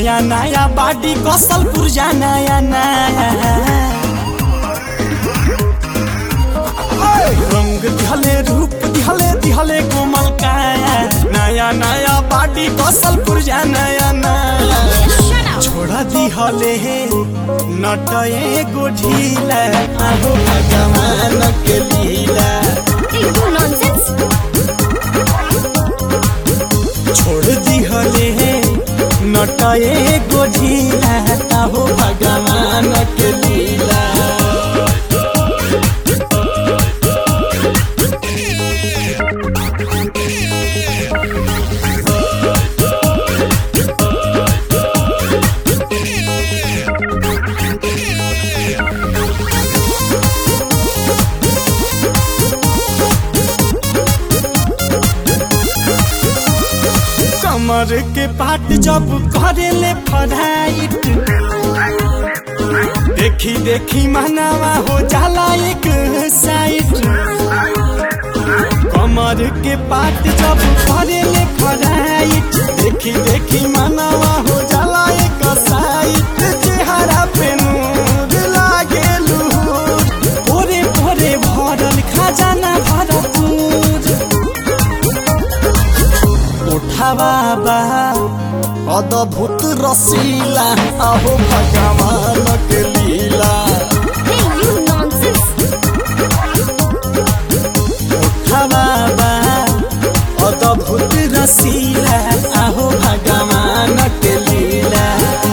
नया नया बाडी कौशल पुरजा नया नया रंग दिहले रूप दिहले दिहले कोमल काया नया नया बाडी कौशल पुरजा नया नया Shut up. छोड़ा दिहले हे नटए गो ढीला आहो भगवान के लीला Hey, you nonsense. छोड़ दिहले हे नटए गो ढीला आहो भगवान के लीला कमर के पाट जब करेले फराइट देखी देखी मनावा हो जाला एक साइड कमर के पाट जब करेले फराइट देखी देखी मनावा हो जाला एक साइड चेहरा पे नूर लागे लूर भोरे भोरे भरल खजाना भरपूर उठावा बा अद्भुत रसीला अहो भगवान के लीला Hey, you nonsense. उठावा बा अद्भुत रसीला अहो भगवान के लीला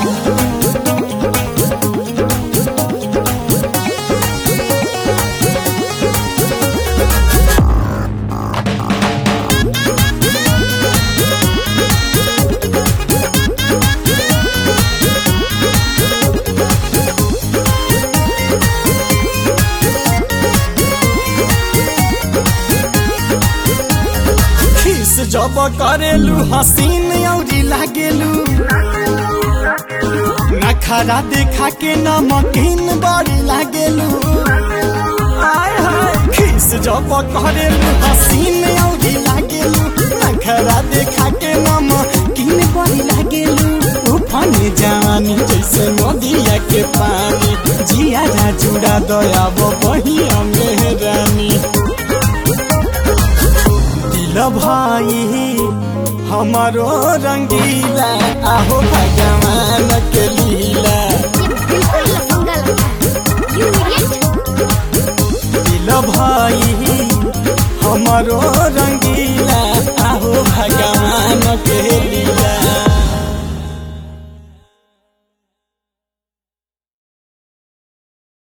खीस जब करेलू हसीन औरी लागेलू नखरा देखा के नमकीन बड़ी लागेलू आय हाय खीस जब करेलू हसीन औरी लागेलू नखरा देखा के नमकीन बड़ी लागेलू उफाने जवानी जैसे नदिया के पानी जिया जुड़ा दया बहिया मेहरानी दिल भाई हमारो रंगीला आहो भगवान के लिए